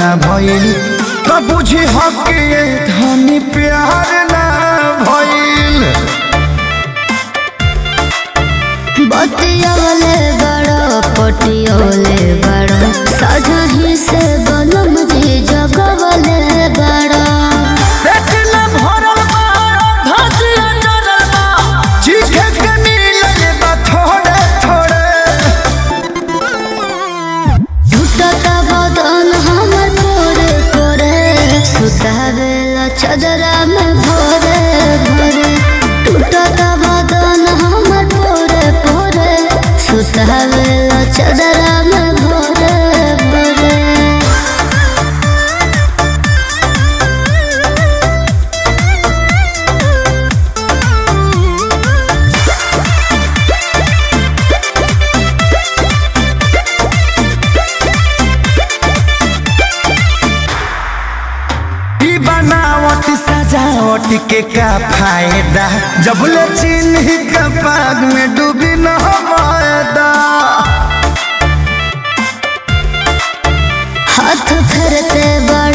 ना भइल तो बुझी हक ये धनी प्यार ना भइल बतियोले बड़ो पटियोले बड़ो सजही से बनम जी जगवले बड़ो पेट ना भरल बा धतिया जरल बा चीखे के मिलल बा थोड़े थोड़े झूठत बदन हमर पोरे पोरे सुतावेला चदरा में भोरे भोरे टूटत बदन हमर पोरे पोरे सुतावेला चदरा में भोरे भोरे ई बनावट सजावट के का फायदा जब ले चिन्ह का पाग में डूबी न मायदा हाथ फेरते बड़